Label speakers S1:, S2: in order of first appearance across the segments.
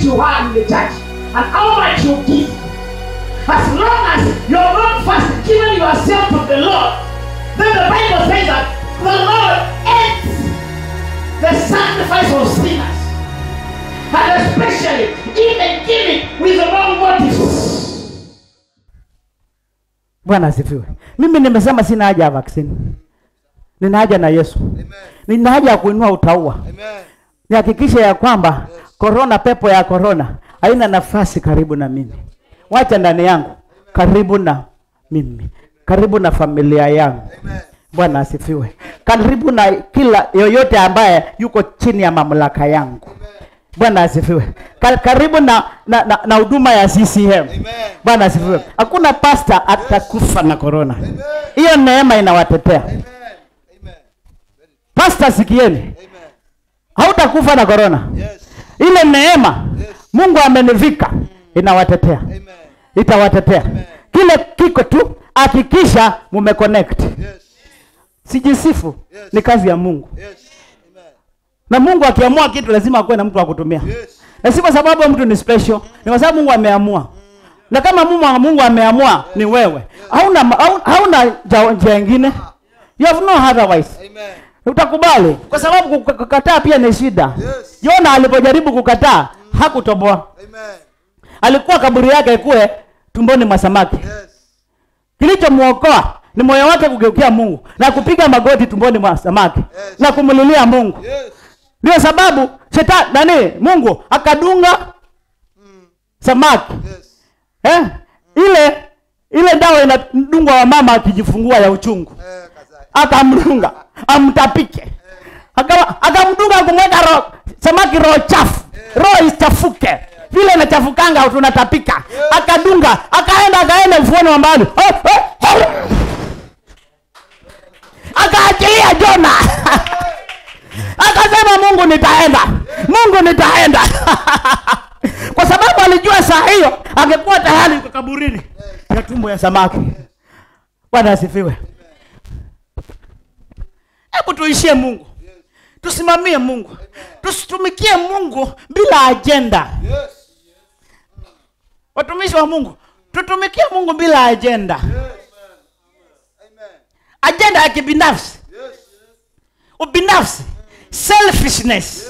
S1: you have in the church and how much you give. As long as you're not first giving yourself to the Lord, then the Bible says that the Lord hates the sacrifice of sinners. And especially even giving with the wrong motives.
S2: bwana asifiwe mimi nimesema sina haja ya vaccine nina haja na yesu nina haja ya kuinua utaua nihakikishe ya kwamba korona pepo ya korona haina nafasi karibu na mimi wacha ndani yangu karibu na mimi karibu na familia yangu bwana asifiwe karibu na kila yoyote ambaye yuko chini ya mamlaka yangu bwana asifiwe Ka- karibu na na na- na huduma ya ccm bwana asifiwe hakuna pasta atakufa na korona hiyo neema inawatetea pasta sikieni hautakufa na korona ile neema mungu amenivika inawatetea itawatetea kile kiko tu hakikisha mumeconnect sijisifu ni kazi ya mungu na mungu akiamua kitu lazima akuwe na mtu wa kutumia na si kwa sababu mtu ni special ni kwa sababu mungu ameamua na kama mungu, mungu ameamua ni wewe hauna hauna- hauna ja- njia ingine you have no otherwise utakubali kwa sababu kuk- kukataa pia ni shida yona alipojaribu kukataa hakutoboa alikuwa kaburi yake ikuwe tumboni mwa samaki kilichomwokoa ni moyo wake kugeukia mungu na kupiga magoti tumboni mwa samaki na kumlilia mungu ndio sababu shetani nani mungu akadunga samaki eh? ile ile dawa inadungwa wa mama akijifungua ya uchungu akamdunga amtapike Aka- akamdunga kumweka ro, samaki roho chafu roho ichafuke vile inachafukanga tunatapika akadunga akaenda akaenda ufuoni wa mbali Oh, oh, oh. akaachilia jona akasema mungu nitaenda mungu nitaenda kwa sababu alijua saa hiyo angekuwa tayari kwa kaburini ya tumbo ya samaki bwana asifiwe hebu tuishie mungu tusimamie mungu tusitumikie mungu bila ajenda watumishi wa mungu tutumikie mungu bila ajenda ajenda ya kibinafsi ubinafsi selfishness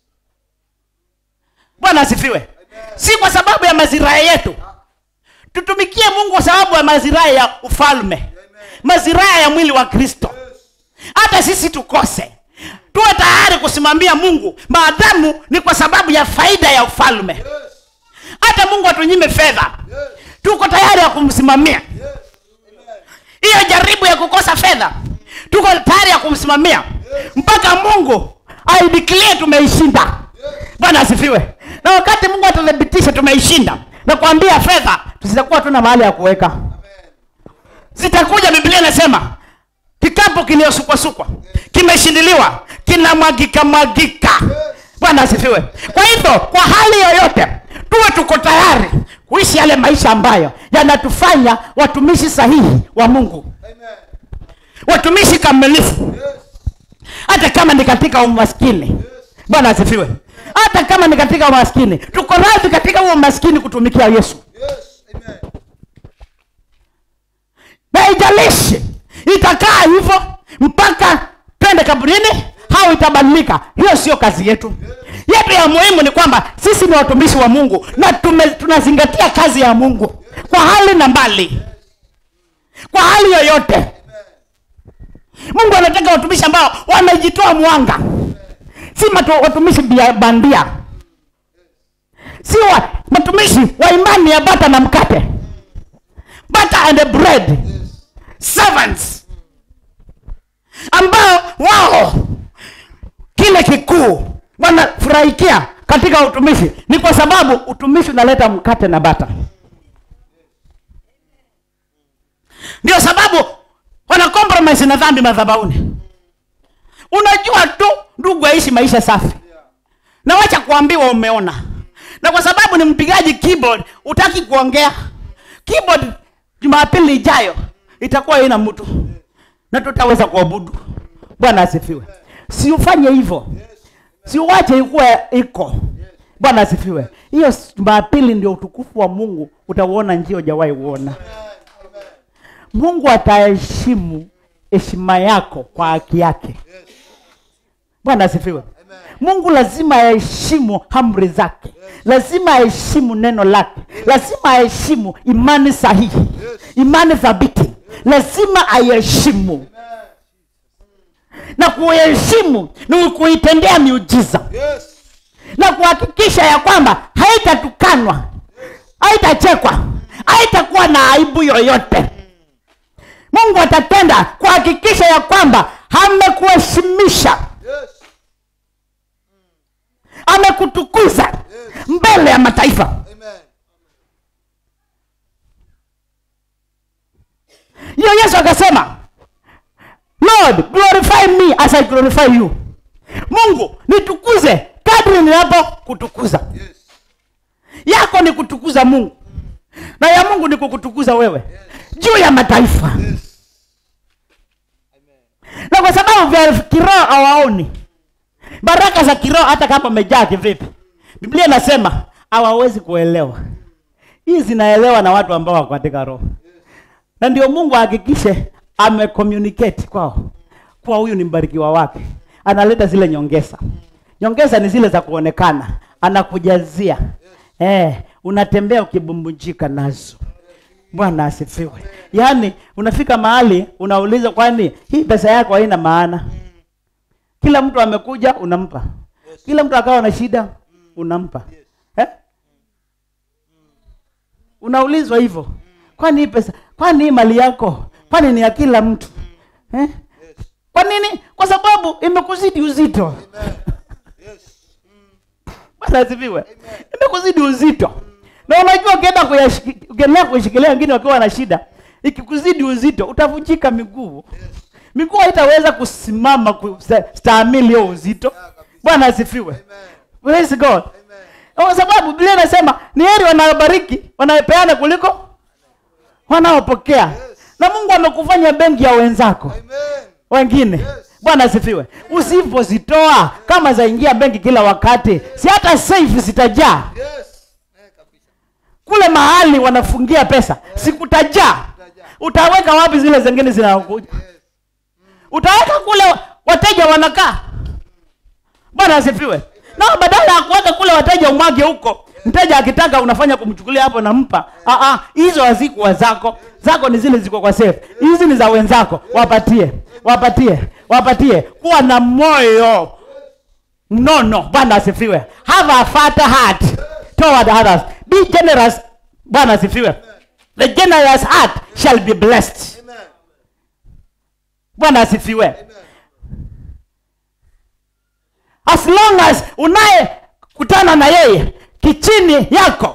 S2: bwana asifiwe si kwa sababu ya mazirai yetu tutumikie mungu kwa sababu ya mazirai ya ufalme mazirai ya mwili wa kristo hata sisi tukose tuwe tayari kusimamia mungu maadamu ni kwa sababu ya faida ya ufalme hata mungu atunyime fedha tuko tayari ya kumsimamia hiyo jaribu ya kukosa fedha tuko tayari ya kumsimamia mpaka mungu aidiklie tumeishinda bwana asifiwe na wakati mungu atathibitisha tumeishinda na kuambia fedha zitakuwa tuna mahali ya kuweka zitakuja biblia inasema kikapu kiliosukwasukwa kimeshindiliwa kinamwagika mwagika bwana asifiwe kwa hivyo kwa hali yoyote tuwe tuko tayari kuishi yale maisha ambayo yanatufanya watumishi sahihi wa mungu watumishi kamilifu hata kama ni katika umaskini bwana asifiwe hata kama ni katika umaskini tuko radhi katika huo umaskini kutumikia yesu na haijalishi itakaa hivyo mpaka twende kaburini au itabadilika hiyo sio kazi yetu yetu ya muhimu ni kwamba sisi ni watumishi wa mungu na tume, tunazingatia kazi ya mungu kwa hali na mbali kwa hali yoyote mungu anataka watumishi ambao wamejitoa mwanga si matu, watumishi bia- bandia si wa, watumishi wa imani ya bata na mkate butter and bread servants ambao wao kile kikuu wanafurahikia katika utumishi ni kwa sababu utumishi unaleta mkate na bata ndio sababu wana compromise na dhambi madhabauni unajua tu ndugu aishi maisha safi na wacha kuambiwa umeona na kwa sababu ni mpigaji keyboard utaki kuongea keyboard jumapili ijayo itakuwa haina mtu na tutaweza kuabudu bwana asifiwe siufanye hivyo siuwache ikuwa iko bwana asifiwe hiyo jumapili ndio utukufu wa mungu utauona njia hujawahi uona mungu ataheshimu heshima yako kwa haki yake bwana asifiwe mungu lazima aheshimu amri zake lazima aheshimu neno lake lazima aheshimu imani sahihi imani thabiti lazima aiheshimu na kuheshimu ni kuitendea miujiza
S3: Yes.
S2: na kuhakikisha ya kwamba haitatukanwa haitachekwa haitakuwa na aibu yoyote mungu atatenda kuhakikisha ya kwamba amekuheshimisha
S3: Yes.
S2: amekutukuza mbele ya mataifa
S3: Amen.
S2: hiyo yesu akasema lord glorify me as i glorify you mungu nitukuze kadri ninapo kutukuza
S3: Yes.
S2: yako ni kutukuza mungu na ya mungu ni kukutukuza wewe juu ya mataifa
S3: Yes. Amen.
S2: na kwa sababu vya kiroho hawaoni baraka za kiroho hata kama umejaa kivipi biblia inasema hawawezi kuelewa hii zinaelewa na watu ambao wako katika roho na ndio mungu ahakikishe amecommunicate kwao kuwa huyu ni mbarikiwa wake analeta zile nyongeza nyongeza ni zile za kuonekana anakujazia eh, unatembea ukibumbujika nazo bwana asifiwe yaani unafika mahali unauliza kwani hii pesa yako haina maana kila mtu amekuja unampa kila mtu akawa na shida unampa eh? unaulizwa hivyo kwani hii pesa kwani hii mali yako kwani ni ya kila mtu eh? kwa nini kwa sababu imekuzidi uzito
S3: Amen. Yes.
S2: bwana asifiwe imekuzidi uzito na unajua ukienda kuyashiki- ukiendelea kuishikilia wengine wakiwa na shida ikikuzidi uzito utavunjika miguu miguu haitaweza kusimama kustahimili hiyo uzito bwana asifiwe
S3: Amen.
S2: praise god
S3: Amen.
S2: kwa sababu biblia inasema ni heri wanaobariki wanaopeana kuliko wanaopokea na mungu amekufanya benki ya wenzako
S3: Amen.
S2: wengine bwana asifiwe usipozitoa kama zaingia benki kila wakati si hata safe zitajaa
S3: Yes. Eh, kabisa.
S2: kule mahali wanafungia pesa sikutajaa utaweka wapi zile zingine zinakuja utaweka kule wateja wanakaa bwana asifiwe na badala ya kuweka kule wateja umwage huko mteja akitaka unafanya kumchukulia hapo nampa Ah, ah, hizo hazikuwa zako zako ni zile ziko kwa safe hizi ni za wenzako wapatie wapatie wapatie kuwa na moyo mnono bwana asifiwe have a fat heart toward others be generous bwana asifiwe the generous heart shall be blessed
S3: Amen.
S2: bwana asifiwe
S3: Amen.
S2: as long as unayekutana na yeye kichini yako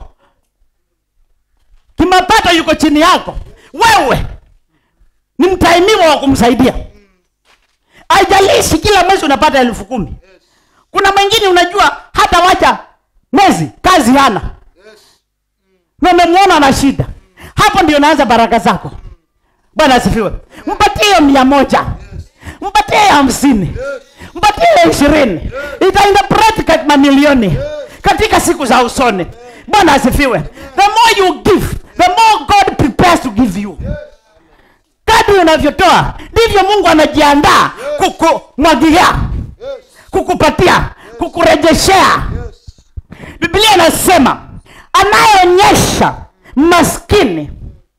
S2: kimapato yuko chini yako wewe ni mtaimiwa wa kumsaidia haijalishi kila mwezi unapata elfu kumi kuna mwingine unajua hata wacha mwezi kazi hana
S3: Yes.
S2: na umemwona na shida hapo ndio naanza baraka zako bwana asifiwe mpatie hiyo mia moja mpatie hiyo hamsini mpatie hiyo ishirini itainterpret katika mamilioni katika siku za usoni bwana asifiwe the more you give the more god prepares to give you kadri unavyotoa ndivyo mungu anajiandaa kukumwagilia
S3: Yes.
S2: kukupatia kukurejeshea
S3: Yes.
S2: biblia inasema anayeonyesha maskini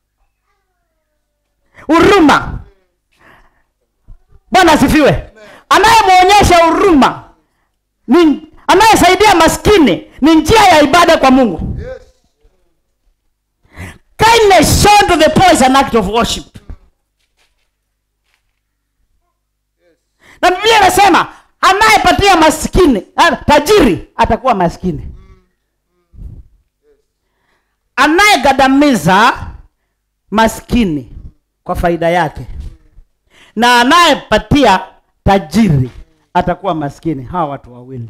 S2: huruma bwana asifiwe anayemwonyesha huruma ni anayesaidia maskini ni njia ya ibada kwa mungu
S3: Yes.
S2: kindness shown to the poor is an act of worship na biblia inasema anayepatia maskini ah, tajiri atakuwa maskini anayegandamiza maskini kwa faida yake na anayepatia tajiri atakuwa maskini hawa watu wawili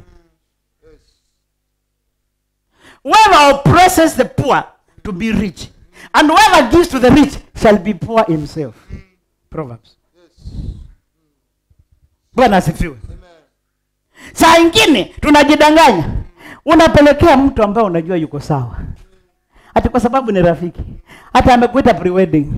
S2: whoever oppresses the poor to be rich and whoever gives to the rich shall be poor himself proverbs bwana asifiwe
S3: Amen.
S2: saa ingine tunajidanganya unapelekea mtu ambaye unajua yuko sawa hati kwa sababu ni rafiki hata amekuita prewedding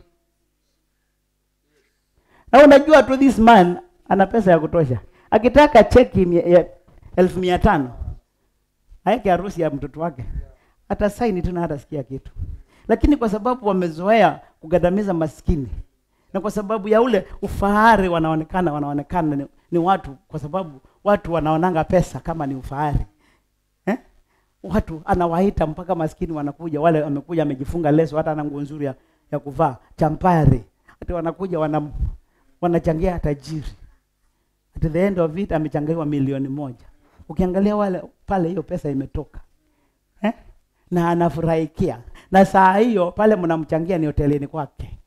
S2: na unajua tu this man ana pesa ya kutosha akitaka cheki mia- ya elfu mia tano aeke harusi ya mtoto wake hata saini tu na hatasikia kitu lakini kwa sababu wamezoea kugandamiza maskini na kwa sababu ya ule ufahari wanaonekana wanaonekana ni, ni watu kwa sababu watu wanaonanga pesa kama ni ufahari eh? watu anawaita mpaka maskini wanakuja wale wamekuja amejifunga leso hata ana nguo nzuri ya, ya kuvaa champari hata wanakuja wana, wanachangia tajiri at the end of it amechangiwa milioni moja ukiangalia wale pale hiyo pesa imetoka eh? na anafurahikia na saa hiyo pale mnamchangia ni hotelini kwake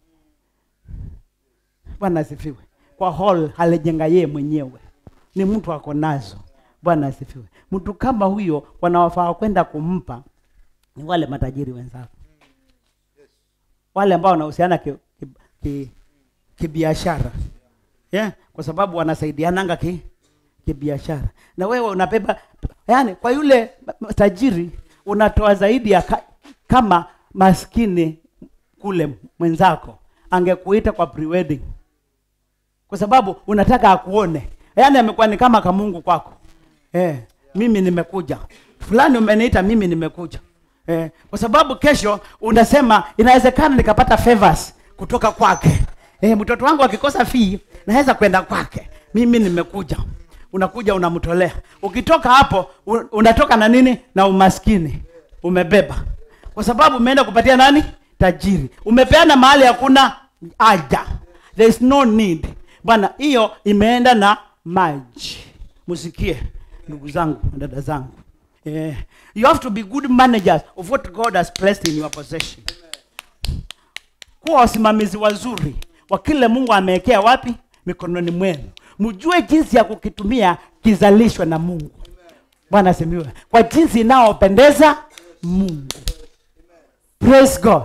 S2: bwana asifiwe kwa hall alijenga yeye mwenyewe ni mtu ako nazo bwana asifiwe mtu kama huyo wanawafaa kwenda kumpa ni wale matajiri wenzako wale ambao wanahusiana kibiashara ki, ki, kibiashara. yeah? kwa sababu wanasaidiananga ki kibiashara na wewe unabeba yani kwa yule tajiri unatoa zaidi ya ka, kama maskini kule mwenzako angekuita kwa prewedding kwa sababu unataka akuone yaani amekuwa ni kama kamungu kwako eh, mimi nimekuja fulani umeniita mimi nimekuja eh, kwa sababu kesho unasema inawezekana nikapata favors kutoka kwake eh, mtoto wangu akikosa fee naweza kwenda kwake mimi nimekuja unakuja unamtolea ukitoka hapo un- unatoka na nini na umaskini umebeba kwa sababu umeenda kupatia nani tajiri umepeana mahali hakuna haja there is no need bwana hiyo imeenda na maji musikie ndugu zangu na dada zangu eh, you have to be good managers of what god has placed in your possession kuwa wasimamizi wazuri wa kile mungu amewekea wapi mikononi mwenu mjue jinsi ya kukitumia kizalishwe na mungu bwana asemiwe kwa jinsi inayopendeza mungu praise god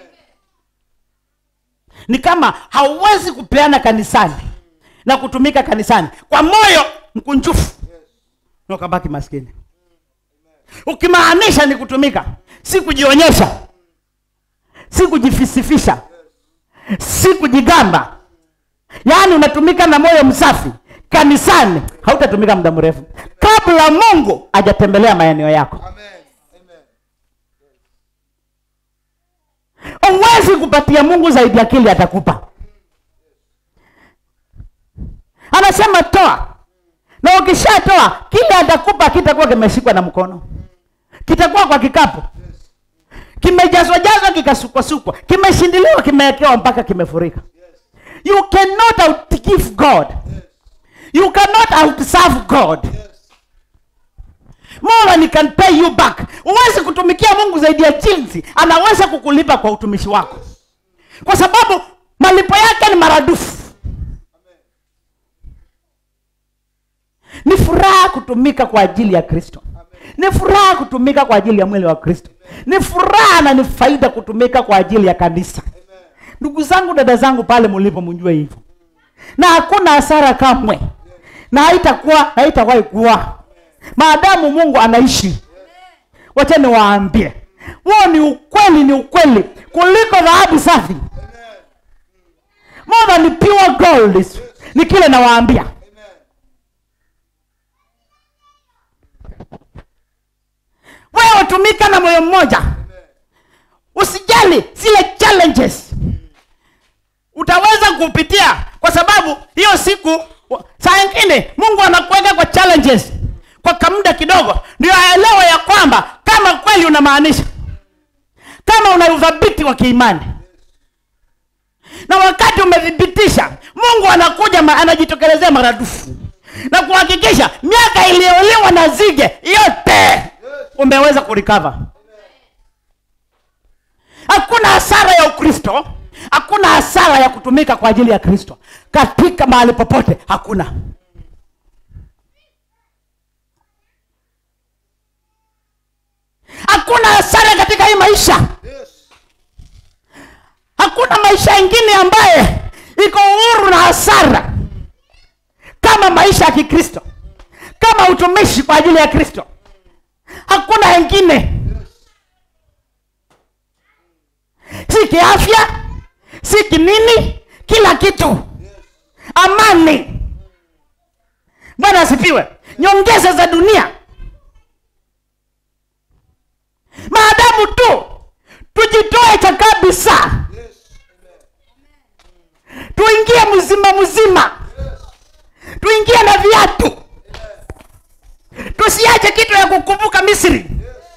S2: ni kama hauwezi kupeana kanisani na kutumika kanisani kwa moyo mkunjufu na ukabaki maskini ukimaanisha ni kutumika si kujionyesha si kujifisifisha si kujigamba yaani unatumika na moyo msafi kanisani hautatumika muda mrefu kabla mungu hajatembelea maeneo yako
S3: Amen. Amen.
S2: huwezi kupatia mungu zaidi ya kile atakupa anasema toa na ukishatoa kile atakupa kitakuwa kimeshikwa na mkono kitakuwa kwa kikapu kimejazwa jazwa kikasukwasukwa kimeshindiliwa kimewekewa mpaka kimefurika you cannot outgive god you cannot outserve god more than he can pay you back huwezi kutumikia mungu zaidi ya jinsi anaweza kukulipa kwa utumishi wako kwa sababu malipo yake ni maradufu ni furaha kutumika kwa ajili ya kristo ni furaha kutumika kwa ajili ya mwili wa kristo ni furaha na ni faida kutumika kwa ajili ya kanisa ndugu zangu dada zangu pale mlipo mjue hivyo na hakuna hasara kamwe na haitakuwa haitawahi kuwa maadamu mungu anaishi wacha niwaambie huo ni ukweli ni ukweli kuliko dhahabu safi more than pure gold is- ni kile nawaambia wewe tumika na moyo mmoja usijali zile challenges utaweza kupitia kwa sababu hiyo siku wa- saa ingine mungu anakuweka kwa challenges kwa kamuda kidogo ndio aelewe ya kwamba kama kweli unamaanisha kama una udhabiti wa kiimani na wakati umethibitisha mungu anakuja ma, anajitokelezea maradufu na kuhakikisha miaka iliyoliwa na zige yote umeweza kurikava hakuna hasara ya ukristo hakuna hasara ya kutumika kwa ajili ya kristo katika mahali popote hakuna hakuna hasara katika hii maisha
S3: Yes.
S2: hakuna maisha ingine ambaye iko uhuru na hasara kama maisha ya kikristo kama utumishi kwa ajili ya kristo hakuna wengine si kiafya si kinini kila kitu amani bwana asifiwe nyongeza za dunia maadamu tu tujitoe cha kabisa tuingie mzima mzima tuingie na viatu tusiache kitu ya kukumbuka misri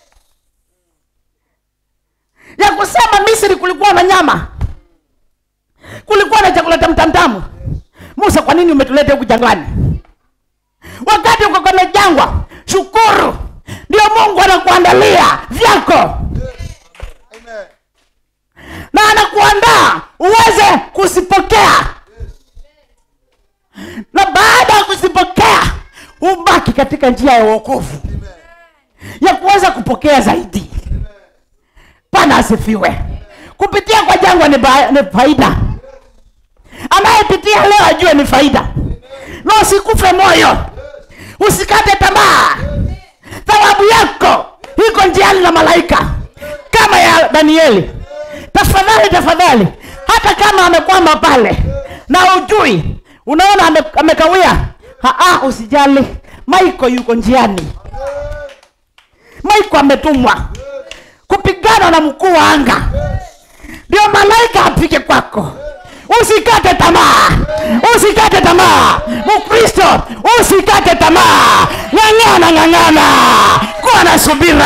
S2: ya kusema misri kulikuwa na nyama kulikuwa na chakula tamtamtamu musa kwa nini umetuleta huku jangwani wakati uko kwenye jangwa shukuru ndio mungu anakuandalia vyako
S3: Amen.
S2: na anakuandaa uweze kuzipokea na baada ya kuzipokea ubaki katika njia ya uokovu ya kuweza kupokea zaidi pana asifiwe kupitia kwa jangwa ni, ba- ni faida anayepitia leo ajue ni faida na usikufe moyo usikate tamaa thawabu yako iko njiani na malaika kama ya danieli tafadhali tafadhali hata kama amekwama pale na ujui unaona ame, amekawia Haa, usijali maiko yuko njiani maiko ametumwa kupigana na mkuu wa anga ndio malaika apige kwako usikate tamaa usikate tamaa mkristo usikate tamaa ng'ang'ana ng'ang'ana kuwa na subira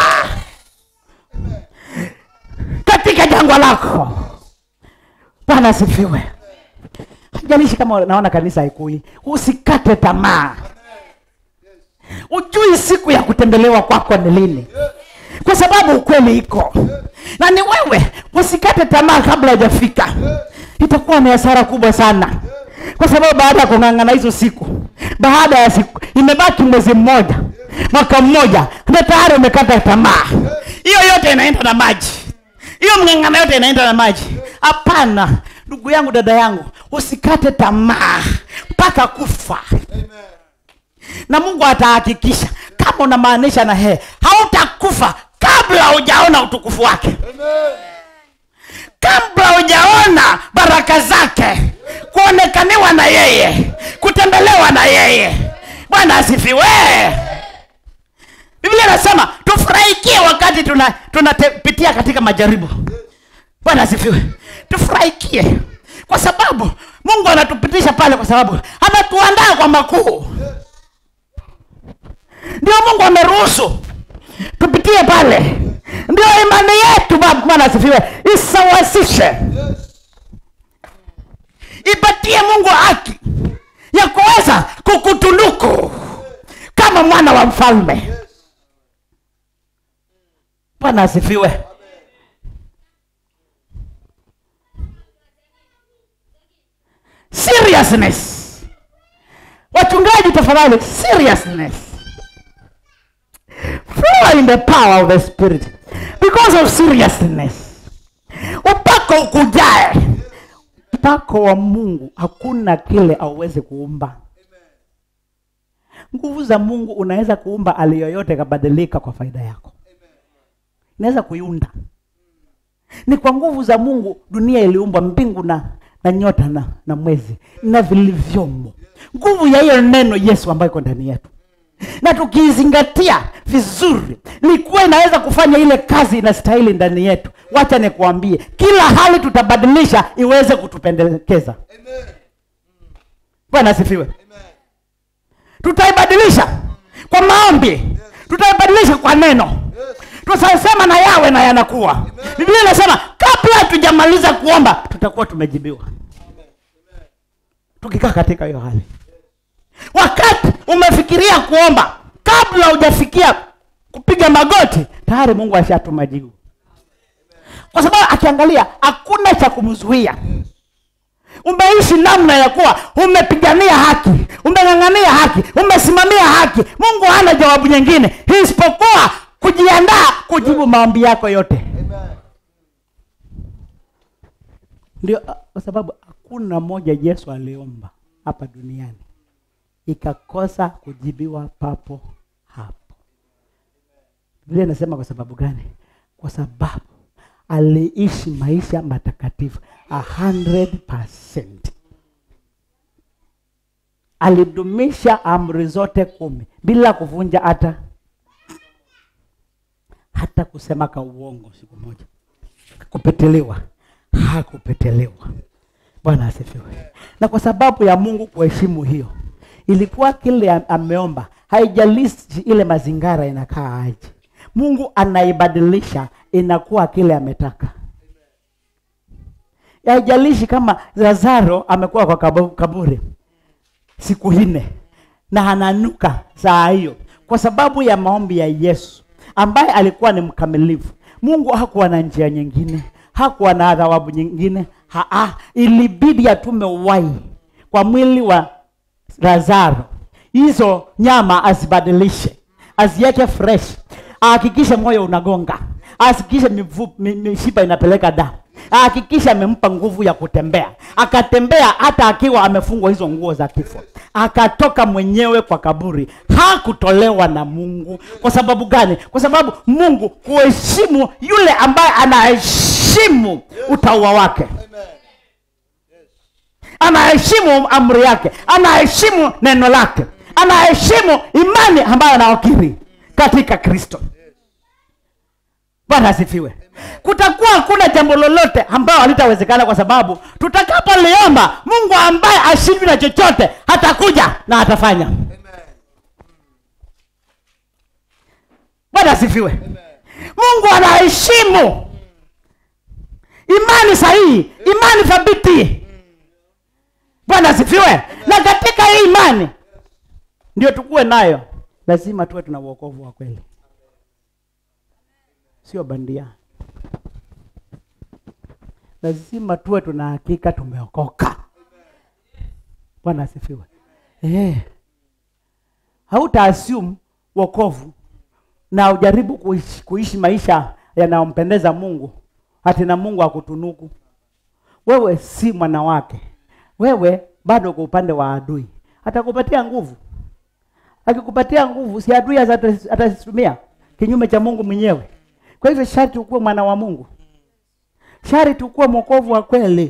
S2: katika jangwa lako bwana asifiwe jalishi kama naona kanisa haikui usikate tamaa ujui siku ya kutembelewa kwako ni lini kwa sababu ukweli iko na ni wewe usikate tamaa kabla hujafika itakuwa ni hasara kubwa sana kwa sababu baada ya kung'ang'ana hizo siku baada ya siku imebaki mwezi mmoja mwaka mmoja na tayari umekata tamaa hiyo yote inaenda na maji hiyo mng'ang'ana yote inaenda na maji hapana ndugu yangu dada yangu usikate tamaa mpaka kufa na mungu atahakikisha kama unamaanisha na hee hautakufa kabla hujaona utukufu wake
S3: Amen.
S2: kabla hujaona baraka zake kuonekaniwa na yeye kutembelewa na yeye bwana asifiwe biblia inasema tufurahikie wakati tunapitia tuna tunapitia katika majaribu bwana asifiwe tufurahikie kwa sababu mungu anatupitisha pale kwa sababu ametuandaa kwa makuu ndio mungu ameruhusu tupitie pale ndio imani yetu ba- bwana asifiwe isawasishe ipatie mungu haki ya kuweza kukutunuku kama mwana wa mfalme bwana asifiwe seriousness wachungaji tafadhali seriousness flow in the power of the spirit because of seriousness upako ukujae upako wa mungu hakuna kile auweze kuumba nguvu za mungu unaweza kuumba hali yoyote ikabadilika kwa faida yako inaweza kuiunda ni kwa nguvu za mungu dunia iliumbwa mbingu na, na nyota na, na mwezi na vilivyomo nguvu ya hiyo neno yesu ambayo iko ndani yetu na tukiizingatia vizuri likuwa inaweza kufanya ile kazi inastahili ndani yetu wacha nikuambie kila hali tutabadilisha iweze kutupendekeza
S3: Amen.
S2: bwana asifiwe
S3: Amen.
S2: tutaibadilisha kwa maombi tutaibadilisha kwa neno tutasema na yawe na yanakuwa biblia inasema kabla hatujamaliza kuomba tutakuwa tumejibiwa tukikaa katika hiyo hali wakati umefikiria kuomba kabla hujafikia kupiga magoti tayari mungu ashatuma jibu kwa sababu akiangalia hakuna cha kumzuia umeishi namna ya kuwa umepigania haki umeng'ang'ania haki umesimamia haki mungu hana jawabu nyingine isipokuwa kujiandaa kujibu maombi yako yote
S3: Amen.
S2: ndio ah, kwa sababu hakuna moja yesu aliomba hapa duniani ikakosa kujibiwa papo hapo Biblia inasema kwa sababu gani? Kwa sababu aliishi maisha matakatifu 100%. Alidumisha amri zote kumi bila kuvunja hata hata kusema ka uongo siku moja, kupetelewa hakupetelewa. Bwana asifiwe. Na kwa sababu ya Mungu kuheshimu hiyo, ilikuwa kile am- ameomba, haijalishi ile mazingara inakaa aje, Mungu anaibadilisha inakuwa kile ametaka. Haijalishi kama Lazaro amekuwa kwa kabu- kaburi siku nne na ananuka saa hiyo, kwa sababu ya maombi ya Yesu ambaye alikuwa ni mkamilifu. Mungu hakuwa na njia nyingine, hakuwa na adhabu nyingine. Haa, ilibidi atume uhai kwa mwili wa Lazaro, hizo nyama azibadilishe, aziweke fresh, ahakikishe moyo unagonga, ahakikishe mifu- mi- mishipa inapeleka damu, ahakikishe amempa nguvu ya kutembea. Akatembea hata akiwa amefungwa hizo nguo za kifo, akatoka mwenyewe kwa kaburi, hakutolewa na Mungu. Kwa sababu gani? Kwa sababu Mungu kuheshimu yule ambaye anaheshimu utaua wake
S3: Amen.
S2: anaheshimu amri yake, anaheshimu neno lake, anaheshimu imani ambayo anaokiri katika Kristo. Bwana asifiwe. Kutakuwa hakuna jambo lolote ambalo halitawezekana, kwa sababu tutakapoliomba Mungu ambaye ashindwi na chochote hatakuja na atafanya.
S3: Amen.
S2: Bwana asifiwe. Mungu anaheshimu imani sahihi, imani thabiti. Bwana asifiwe. Na katika hii imani ndio tukuwe nayo, lazima tuwe tuna uokovu wa kweli, sio bandia. Lazima tuwe tuna hakika tumeokoka. Bwana asifiwe. Eh, hauta assume wokovu na ujaribu kuishi, kuishi maisha yanayompendeza Mungu hati na Mungu akutunuku wewe. Si mwana wake, wewe bado kwa upande wa adui. Atakupatia nguvu, akikupatia nguvu, si adui ata- atazitumia kinyume cha Mungu mwenyewe. Kwa hivyo sharti ukuwe mwana wa Mungu, sharti ukuwe mwokovu wa kweli,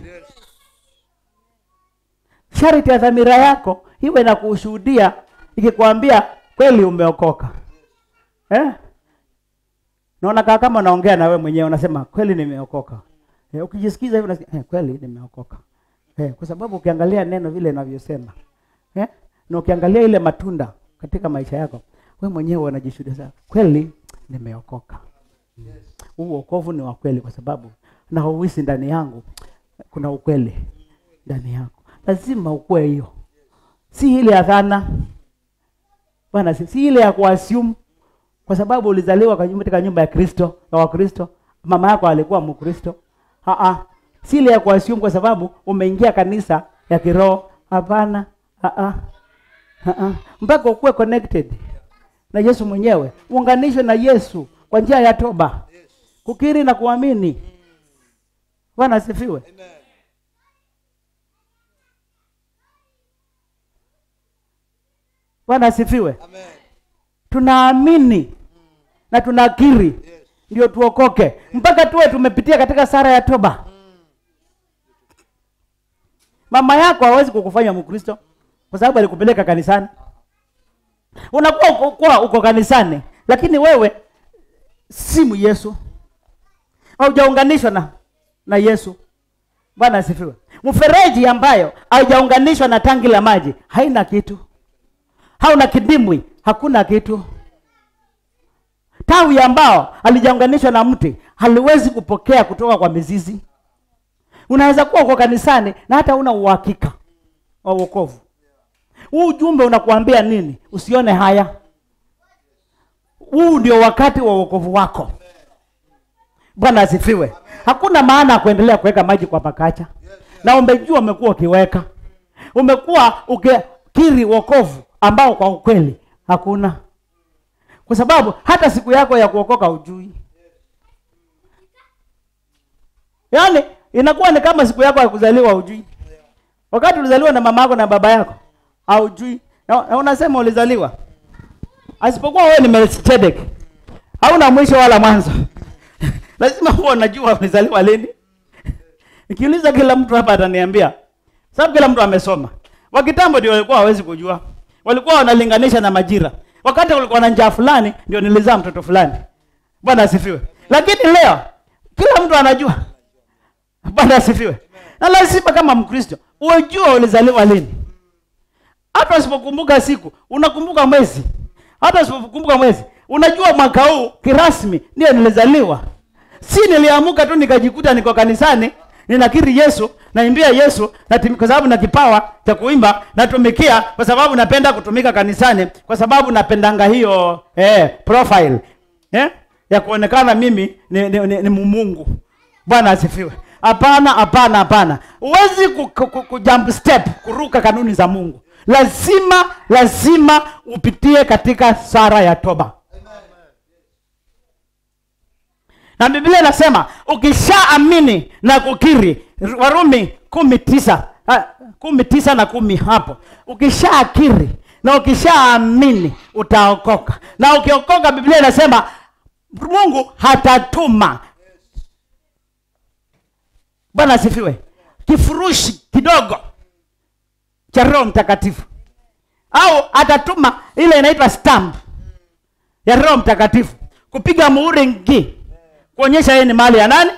S2: sharti ya dhamira yako iwe na kushuhudia ikikwambia kweli umeokoka eh? Naona kaa kama unaongea na wewe mwenyewe unasema kweli nimeokoka. Eh, ukijisikiza hivyo unasikia eh, kweli nimeokoka. Eh, kwa sababu ukiangalia neno vile inavyosema. Eh? Na ukiangalia ile matunda katika maisha yako, wewe mwenyewe unajishuhudia sasa, kweli nimeokoka. Huu wokovu ni wa kweli kwa sababu na hauhisi ndani yangu kuna ukweli ndani yako. Lazima ukue hiyo. Si ile ya dhana. Bwana, si, si ile ya kuassume kwa sababu ulizaliwa kwa nyumba- katika nyumba ya Kristo ya Wakristo, mama yako alikuwa Mkristo. Ah si ile ya kuassume kwa sababu umeingia kanisa ya kiroho. Hapana. Ah ah. Mpaka ukuwe connected na Yesu mwenyewe, uunganishwe na Yesu kwa njia ya toba, kukiri na kuamini. Bwana asifiwe.
S3: Amen.
S2: Bwana asifiwe.
S3: Amen.
S2: Tunaamini na tunakiri
S3: Yes.
S2: ndio tuokoke, mpaka tuwe tumepitia katika sara ya toba. Mama yako hawezi kukufanya Mkristo kwa sababu alikupeleka kanisani. Unakuwa uko, kuwa uko kanisani, lakini wewe si Yesu, haujaunganishwa na na Yesu. Bwana asifiwe. Mfereji ambayo haijaunganishwa na tangi la maji haina kitu, hauna kidimbwi, hakuna kitu. Tawi ambao halijaunganishwa na mti haliwezi kupokea kutoka kwa mizizi. Unaweza kuwa uko kanisani na hata una uhakika wa wokovu. Huu ujumbe unakuambia nini? Usione haya. Huu ndio wakati wa wokovu wako. Bwana asifiwe. Hakuna maana ya kuendelea kuweka maji kwa pakacha, na umejua umekuwa ukiweka, umekuwa ukikiri wokovu ambao kwa ukweli hakuna, kwa sababu hata siku yako ya kuokoka hujui. Yaani inakuwa ni kama siku yako ya kuzaliwa hujui. Wakati ulizaliwa na mama yako na baba yako haujui, na, na unasema ulizaliwa asipokuwa wewe ni Melchizedek hauna mwisho wala mwanzo lazima huwa unajua ulizaliwa lini nikiuliza kila mtu hapa ataniambia sababu kila mtu amesoma wa kitambo ndio walikuwa hawezi kujua walikuwa wanalinganisha na majira wakati ulikuwa na njaa fulani ndio nilizaa mtoto fulani bwana asifiwe lakini leo kila mtu anajua bwana asifiwe na lazima kama mkristo ujue ulizaliwa lini hata usipokumbuka siku unakumbuka mwezi hata usipokumbuka mwezi unajua mwaka huu kirasmi ndio nilizaliwa si niliamuka tu nikajikuta niko kanisani ninakiri yesu naimbia yesu natimi, kwa sababu na kipawa cha kuimba natumikia kwa sababu napenda kutumika kanisani kwa sababu napendanga hiyo eh, profile eh, ya kuonekana mimi ni, ni, ni, ni mumungu bwana asifiwe hapana hapana hapana huwezi ku, ku, ku, ku jump step kuruka kanuni za mungu lazima lazima upitie katika sara ya toba na biblia inasema ukishaamini na kukiri warumi kumi tisa ah, kumi tisa na kumi hapo ukishaakiri na ukishaamini utaokoka na ukiokoka biblia inasema mungu hatatuma bwana asifiwe kifurushi kidogo cha roho mtakatifu au atatuma ile inaitwa stamp ya roho mtakatifu kupiga muhuri ngi kuonyesha yeye ni mali ya nani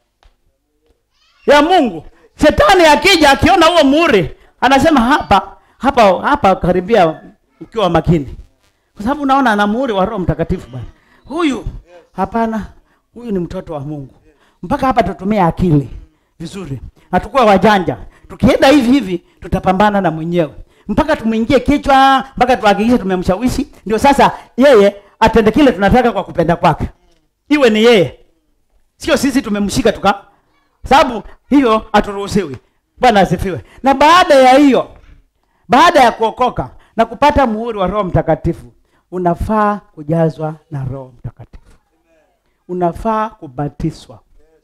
S2: ya mungu shetani akija akiona huo muhuri anasema hapa hapa hapa karibia ukiwa makini kwa sababu unaona ana muhuri wa roho mtakatifu bwana huyu hapana huyu ni mtoto wa mungu mpaka hapa tutumie akili vizuri hatukuwa wajanja tukienda hivi hivi tutapambana na mwenyewe mpaka tumwingie kichwa mpaka tuhakikishe tumemshawishi ndio sasa yeye atende kile tunataka kwa kupenda kwake iwe ni yeye sio sisi tumemshika tuka sababu hiyo haturuhusiwi bwana asifiwe na baada ya hiyo baada ya kuokoka na kupata muhuri wa roho mtakatifu unafaa kujazwa na roho mtakatifu unafaa kubatizwa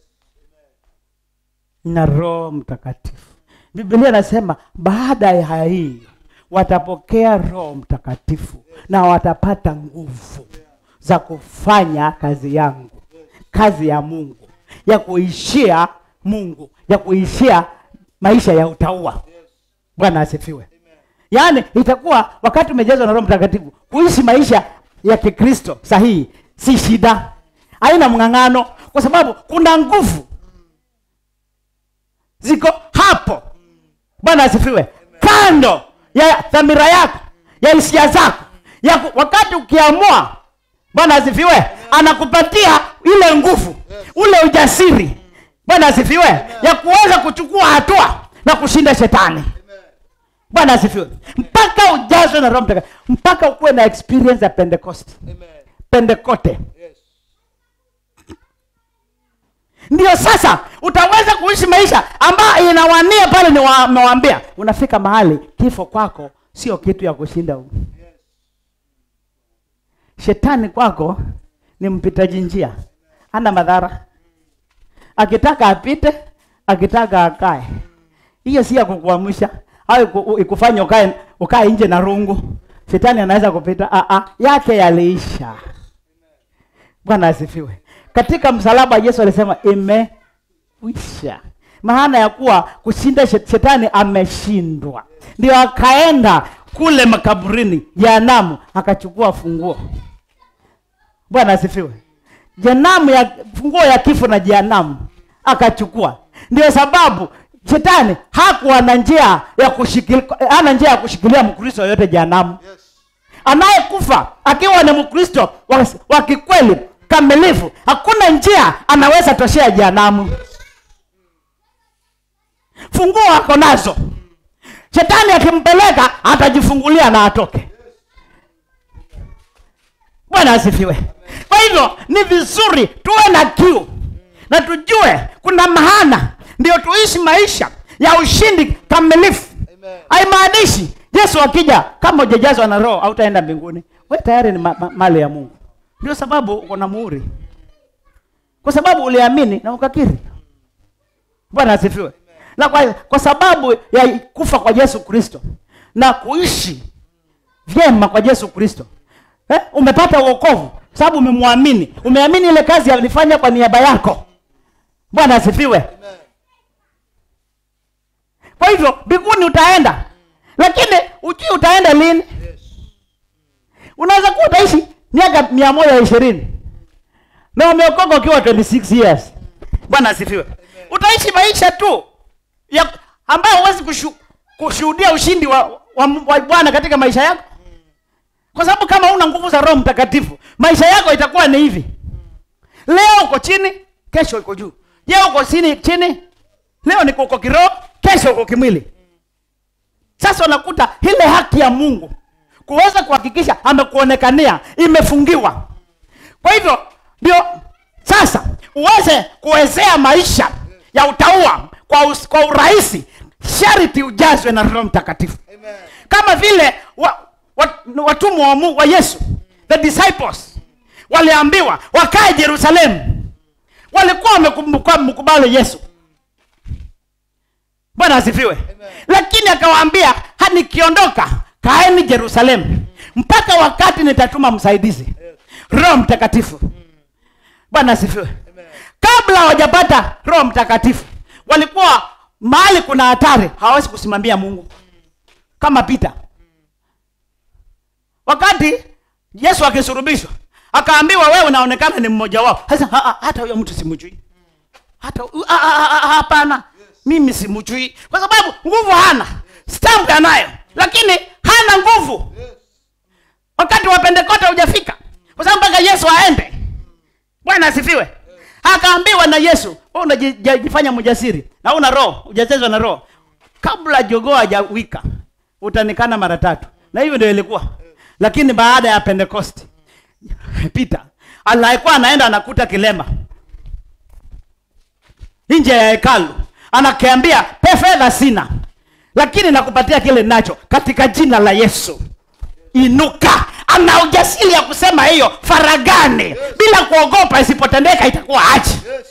S2: na roho mtakatifu biblia inasema baada ya hii watapokea roho mtakatifu na watapata nguvu za kufanya kazi yangu kazi ya mungu ya kuishia mungu ya kuishia maisha ya utaua bwana asifiwe yaani itakuwa wakati umejazwa na roho mtakatifu kuishi maisha ya kikristo sahihi si shida haina mng'ang'ano kwa sababu kuna nguvu ziko hapo bwana asifiwe kando ya dhamira yako ya hisia zako ya ku, wakati ukiamua bwana asifiwe anakupatia ile nguvu ule ujasiri bwana asifiwe ya kuweza kuchukua hatua na kushinda shetani bwana asifiwe mpaka ujazwe na roho mtakatifu mpaka ukuwe na experience ya pentecost pentekote ndio sasa utaweza kuishi maisha ambayo inawania pale nimewaambia unafika mahali kifo kwako sio kitu ya kushinda huu shetani kwako ni mpitaji njia hana madhara akitaka apite akitaka akae hiyo si ya kukuamsha au iku- ikufanya ukae ukae nje na rungu shetani anaweza kupita ah, ah, yake yaliisha bwana asifiwe katika msalaba yesu alisema imekwisha maana ya kuwa kushinda shet- shetani ameshindwa ndio akaenda kule makaburini jehanamu akachukua funguo bwana asifiwe jehanamu ya funguo ya kifo na jehanamu akachukua ndio sababu shetani hakuwa na njia ya kushikilia hana njia ya kushikilia mkristo yoyote jehanamu anayekufa akiwa ni mkristo wa, wa kikweli kamilifu hakuna njia anaweza toshea jehanamu funguo ako nazo shetani akimpeleka atajifungulia na atoke bwana asifiwe kwa hivyo ni vizuri tuwe na kiu na tujue kuna mahana ndio tuishi maisha ya ushindi kamilifu
S3: Amen.
S2: haimaanishi yesu akija kama ujajazwa na roho hautaenda mbinguni we tayari ni ma- ma- mali ya mungu ndio sababu uko na muhuri kwa sababu uliamini na ukakiri bwana asifiwe na kwa, kwa sababu ya kufa kwa yesu kristo na kuishi vyema kwa yesu kristo eh? umepata uokovu sababu umemwamini umeamini ile kazi alifanya kwa niaba yako bwana asifiwe
S3: Amen.
S2: kwa hivyo mbinguni utaenda lakini ujui utaenda lini
S3: Yes.
S2: unaweza kuwa utaishi miaka mia moja ishirini na umeokoka ukiwa 26 years bwana asifiwe utaishi maisha tu ya ambayo huwezi kushu, kushuhudia ushindi wa, wa, wa bwana katika maisha yako kwa sababu kama una nguvu za roho mtakatifu maisha yako itakuwa ni hivi leo uko chini kesho uko juu je uko chini chini leo niko uko kiroho kesho uko kimwili sasa unakuta ile haki ya mungu kuweza kuhakikisha amekuonekania imefungiwa kwa hivyo ndio sasa uweze kuwezea maisha ya utaua kwa, us, kwa urahisi sharti ujazwe na roho mtakatifu
S3: Amen.
S2: kama vile wa, wa, watumwa wa, Mungu- wa yesu the disciples waliambiwa wakae jerusalemu walikuwa wamekumbuka- mkubali yesu bwana asifiwe lakini akawaambia "Ha, nikiondoka kaeni jerusalemu mpaka wakati nitatuma msaidizi roho mtakatifu bwana asifiwe kabla hawajapata roho mtakatifu walikuwa mahali kuna hatari hawawezi kusimamia mungu kama pita wakati yesu akisurubishwa akaambiwa wewe unaonekana ni mmoja wao sasa ha- ha- hata huyo mtu simjui hata hu- ah, ah, ah, ah, hapana mimi simjui kwa sababu nguvu hana stamp anayo lakini hana nguvu wakati wa pentekote hujafika kwa sababu mpaka yesu aende bwana asifiwe akaambiwa na yesu wewe unajifanya mjasiri na una roho hujachezwa na roho kabla jogoo hajawika utanikana mara tatu na hivyo ndio ilikuwa lakini baada ya pentekosti pita alikuwa anaenda anakuta kilema nje ya hekalu anakiambia pe fedha sina lakini nakupatia kile nacho katika jina la yesu inuka ana ujasiri ya kusema hiyo faragani bila kuogopa isipotendeka itakuwa aji
S3: Yes.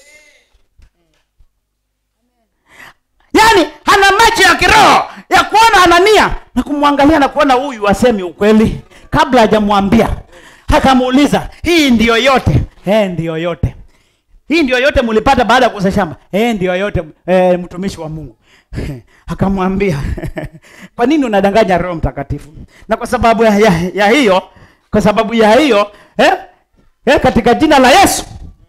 S2: yaani ana macho ya kiroho ya kuona anania na kumwangalia na kuona huyu asemi ukweli kabla hajamwambia akamuuliza hii ndiyo yote eh ndiyo yote hii ndio yote mlipata baada ya kuuza shamba eh ndio yote eh, mtumishi wa mungu akamwambia kwa nini unadanganya roho mtakatifu na kwa sababu ya, ya, ya hiyo kwa sababu ya hiyo eh, eh, katika jina la yesu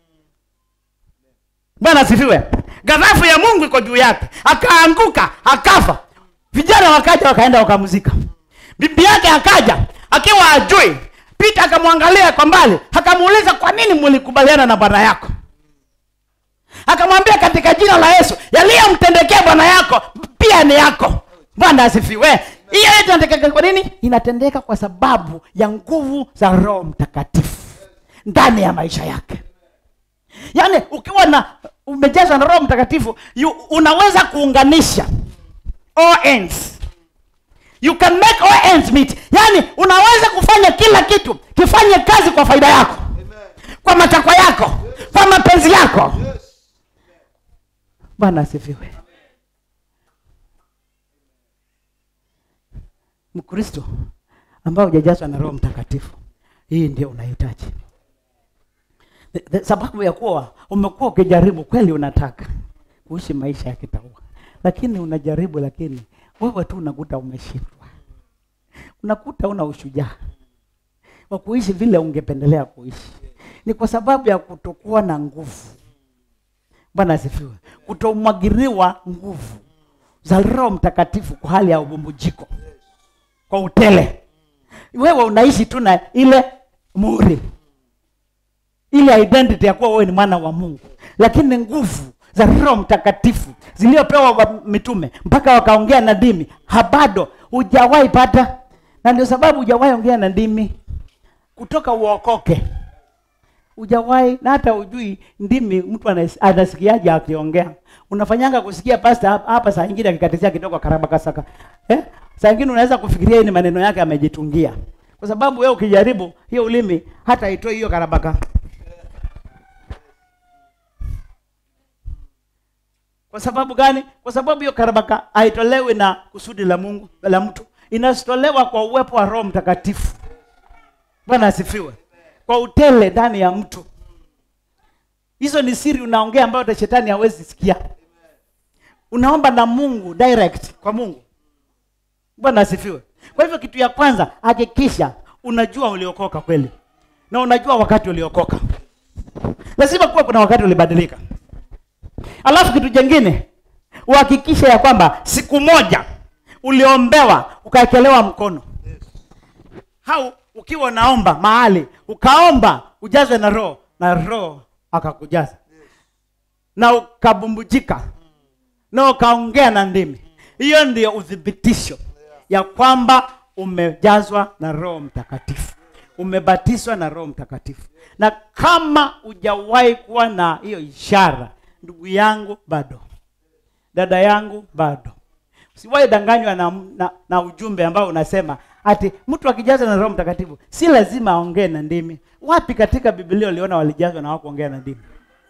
S2: bwana asifiwe ghadhafu ya mungu iko juu yake akaanguka akafa vijana wakaja wakaenda wakamzika bibi yake akaja akiwa ajui pita akamwangalia kwa mbali akamuuliza kwa nini mlikubaliana na bwana yako akamwambia katika jina la yesu yaliyomtendekea bwana yako pia ni yako bwana asifiwe hiyo yote inatendeka kwa nini inatendeka kwa sababu ya nguvu za roho mtakatifu ndani ya maisha yake yaani ukiwa na umejazwa na roho mtakatifu you, unaweza kuunganisha all ends you can make all ends meet yaani unaweza kufanya kila kitu kifanye kazi kwa faida yako
S3: Amen.
S2: kwa matakwa yako kwa mapenzi yako
S3: Yes.
S2: bwana asifiwe mkristo ambao hujajazwa na roho mtakatifu hii ndio unahitaji The- the- sababu ya kuwa umekuwa ukijaribu kweli unataka kuishi maisha ya kitaua lakini unajaribu lakini wewe tu unakuta umeshindwa unakuta una ushujaa wa kuishi vile ungependelea kuishi ni kwa sababu ya kutokuwa na nguvu bwana asifiwe kutomwagiriwa nguvu za roho mtakatifu kwa hali ya ubumbujiko kwa utele wewe unaishi tu na ile muri ile identity ya kuwa wewe ni mwana wa mungu lakini nguvu za roho mtakatifu ziliyopewa wa mitume mpaka wakaongea na dimi habado hujawahi pata na ndio sababu hujawahi ongea na ndimi kutoka uokoke hujawahi na hata ujui ndimi mtu anas- anasikiaje akiongea unafanyanga kusikia pasta hapa, hapa saa ingine akikatisia kidogo karabakasaka eh? saa ingine unaweza kufikiria hii ni maneno yake amejitungia kwa sababu wewe ukijaribu hiyo ulimi hata itoi hiyo karabaka kwa sababu gani kwa sababu hiyo karabaka haitolewi na kusudi la mungu la mtu inatolewa kwa uwepo wa roho mtakatifu bwana asifiwe kwa utele ndani ya mtu hizo ni siri unaongea ambayo hata shetani hawezi sikia unaomba na mungu direct kwa mungu bwana asifiwe kwa hivyo kitu ya kwanza hakikisha unajua uliokoka kweli na unajua wakati uliokoka lazima kuwa kuna wakati ulibadilika alafu kitu jengine uhakikishe ya kwamba siku moja uliombewa ukaekelewa mkono au ukiwa unaomba mahali ukaomba ujazwe na roho na roho akakujaza na ukabumbujika na ukaongea na ndimi hiyo ndio uthibitisho ya kwamba umejazwa na roho mtakatifu umebatizwa na roho mtakatifu na kama hujawahi kuwa na hiyo ishara ndugu yangu bado dada yangu bado usiwahi danganywa na, na, na ujumbe ambao unasema ati mtu akijaza na roho mtakatifu si lazima aongee na ndimi wapi katika bibilia uliona walijazwa na wakuongea na ndimi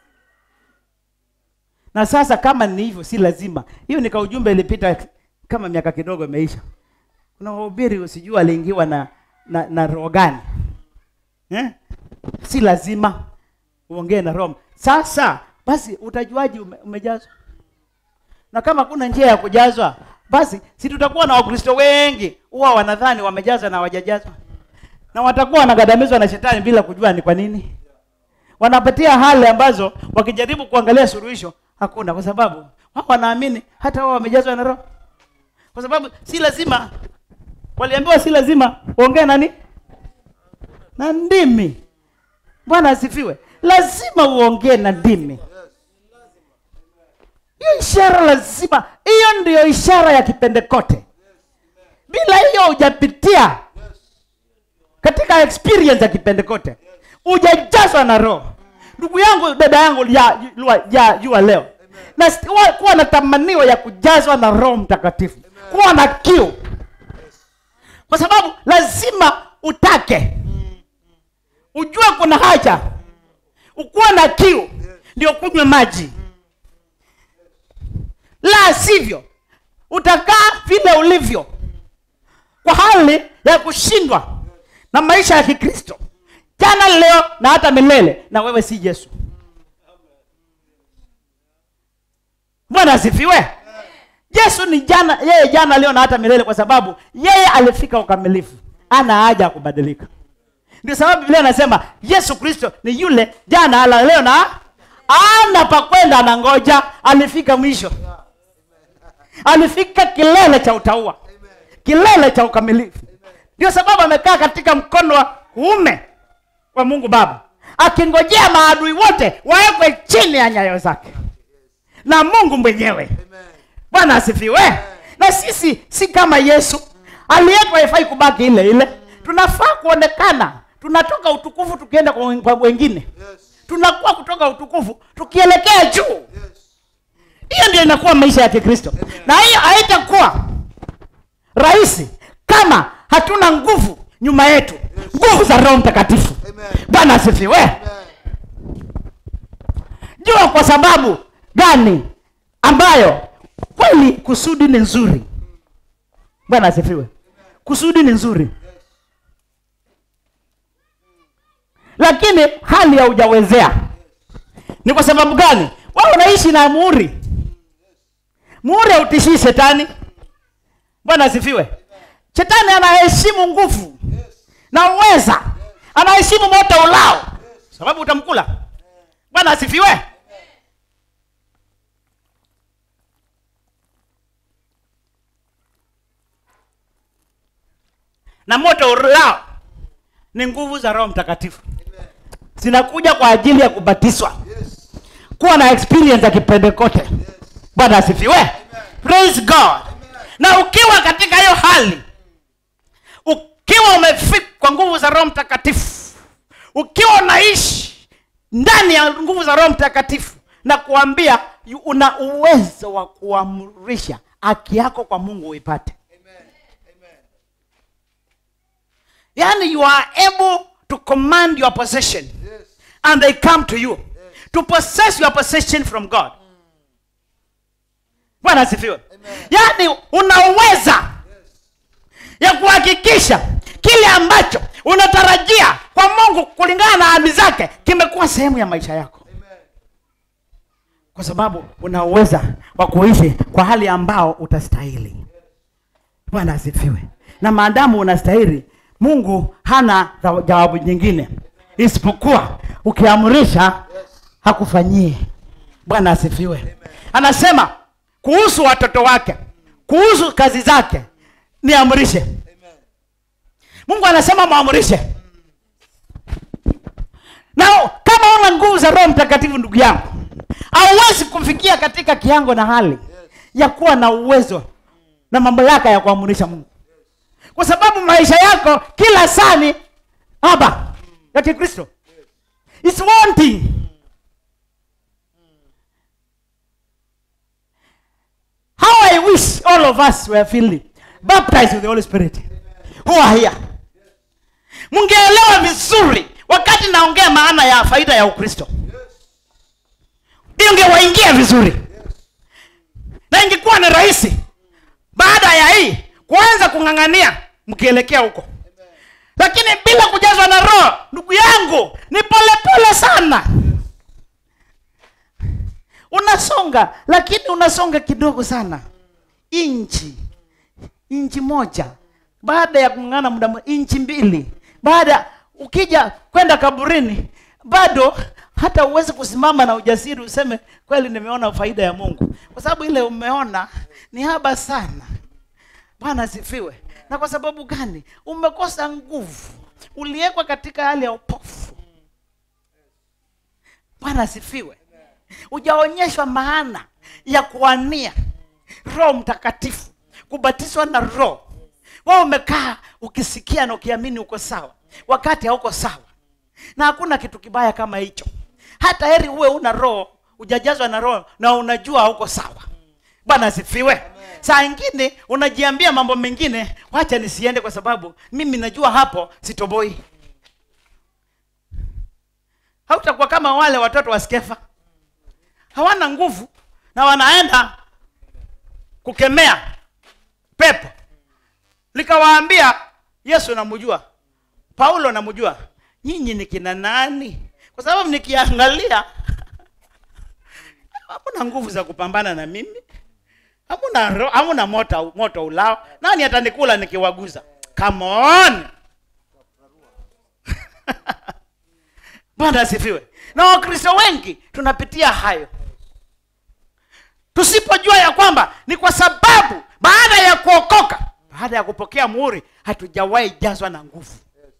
S2: na sasa kama ni hivyo si lazima hiyo nika ujumbe ilipita kama miaka kidogo imeisha kuna wahubiri usijua aliingiwa na na, na roho gani eh? si lazima uongee na roho sasa basi utajuaji ume, umejazwa na kama kuna njia ya kujazwa basi si tutakuwa na wakristo wengi huwa wanadhani wamejazwa na hawajajazwa na watakuwa wanagandamizwa na shetani bila kujua ni kwa nini wanapatia hali ambazo wakijaribu kuangalia suluhisho hakuna kwa sababu wao wanaamini hata wao wamejazwa na roho kwa sababu si lazima waliambiwa si lazima uongee nani na ndimi bwana asifiwe lazima uongee na ndimi hiyo ishara lazima hiyo ndiyo ishara ya kipendekote bila hiyo hujapitia katika experience ya kipendekote hujajazwa na roho ndugu yangu dada yangu ya, ya, ya jua leo na st- wa- kuwa na tamanio ya kujazwa na roho mtakatifu kuwa na kiu kwa sababu lazima utake ujue kuna haja ukuwa na kiu ndio kunywe maji la sivyo utakaa vile ulivyo kwa hali ya kushindwa na maisha ya kikristo jana leo na hata milele na wewe si yesu bwana asifiwe yesu ni jana yeye jana leo na hata milele kwa sababu yeye alifika ukamilifu ana haja ya kubadilika ndio sababu biblia anasema yesu kristo ni yule jana ala leo na ana pakwenda anangoja alifika mwisho alifika kilele cha utaua kilele cha ukamilifu ndio sababu amekaa katika mkono wa kuume wa mungu baba akingojea maadui wote wawekwe chini ya nyayo zake na mungu mwenyewe bwana asifiwe na sisi si kama yesu aliyetwa haifai kubaki ile ile tunafaa kuonekana tunatoka utukufu tukienda kwa wen- kwa wengine tunakuwa kutoka utukufu tukielekea juu hiyo ndio inakuwa maisha ya kikristo na hiyo haitakuwa rahisi kama hatuna nguvu nyuma yetu nguvu za roho mtakatifu
S3: Amen.
S2: bwana asifiwe jua kwa sababu gani ambayo kweli kusudi ni nzuri bwana asifiwe kusudi ni nzuri lakini hali haujawezea ni kwa sababu gani wao unaishi na muhuri muhuri hautishii shetani bwana asifiwe shetani anaheshimu nguvu na uweza anaheshimu moto ulao sababu utamkula bwana asifiwe na moto ulao ni nguvu za roho mtakatifu zinakuja kwa ajili ya kubatizwa kuwa na experience ya kipendekote bwana asifiwe praise god na ukiwa katika hiyo hali ukiwa umefika kwa nguvu za roho mtakatifu ukiwa unaishi ndani ya nguvu za roho mtakatifu na kuambia yu- una uwezo wa kuamrisha haki yako kwa mungu uipate yani you are able to command your possession and they come to you to possess your possession from god bwana asifiwe yaani unaweza ya kuhakikisha kile ambacho unatarajia kwa mungu kulingana na ahadi zake kimekuwa sehemu ya maisha yako kwa sababu una uweza wa kuishi kwa hali ambao utastahili bwana asifiwe na maadamu unastahili mungu hana za- jawabu nyingine isipokuwa ukiamrisha hakufanyie bwana asifiwe anasema kuhusu watoto wake kuhusu kazi zake niamrishe mungu anasema mwamrishe na kama una nguvu za roho mtakatifu ndugu yangu hauwezi kufikia katika kiango na hali ya kuwa na uwezo na mamlaka ya kuamurisha mungu kwa sababu maisha yako kila saa ni haba ya kikristo It's wanting how i wish all of us were filled baptized with the holy spirit who are here mungeelewa vizuri wakati naongea maana ya faida ya ukristo ingewaingia vizuri na ingekuwa ni rahisi baada ya hii kuanza kung'ang'ania mkielekea huko lakini bila kujazwa na roho ndugu yangu ni polepole sana unasonga lakini unasonga kidogo sana inchi inchi moja baada ya kung'ang'ana muda mre- inchi mbili baada ukija kwenda kaburini bado hata uwezi kusimama na ujasiri useme kweli nimeona faida ya mungu kwa sababu ile umeona ni haba sana bwana asifiwe na kwa sababu gani umekosa nguvu uliwekwa katika hali ya upofu bwana asifiwe ujaonyeshwa maana ya kuania roho mtakatifu kubatizwa na roho wao umekaa ukisikia na ukiamini uko sawa wakati hauko sawa na hakuna kitu kibaya kama hicho hata heri uwe una roho ujajazwa na roho na unajua hauko sawa bwana asifiwe saa ingine unajiambia mambo mengine wacha nisiende kwa sababu mimi najua hapo sitoboi hautakuwa kama wale watoto wa skefa hawana nguvu na wanaenda kukemea pepo likawaambia yesu namjua paulo namjua nyinyi ni kina nani kwa sababu nikiangalia hamuna nguvu za kupambana na mimi hamuna ro- hamuna moto, moto ulao nani atanikula nikiwaguza come on bwana asifiwe na wakristo wengi tunapitia hayo tusipojua ya kwamba ni kwa sababu baada ya kuokoka baada ya kupokea muhuri hatujawahi jazwa na nguvu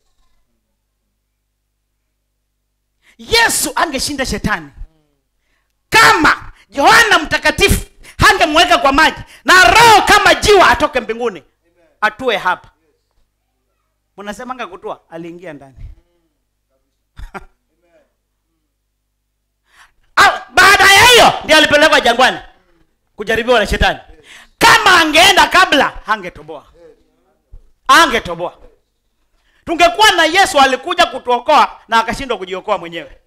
S2: yesu angeshinda shetani kama yohana mtakatifu hangemweka kwa maji na roho kama jiwa atoke mbinguni atue hapa mnasemanga kutua aliingia ndani Ah, baada ya hiyo ndio alipelekwa jangwani kujaribiwa na shetani kama angeenda kabla hangetoboa angetoboa tungekuwa na yesu alikuja kutuokoa na akashindwa kujiokoa mwenyewe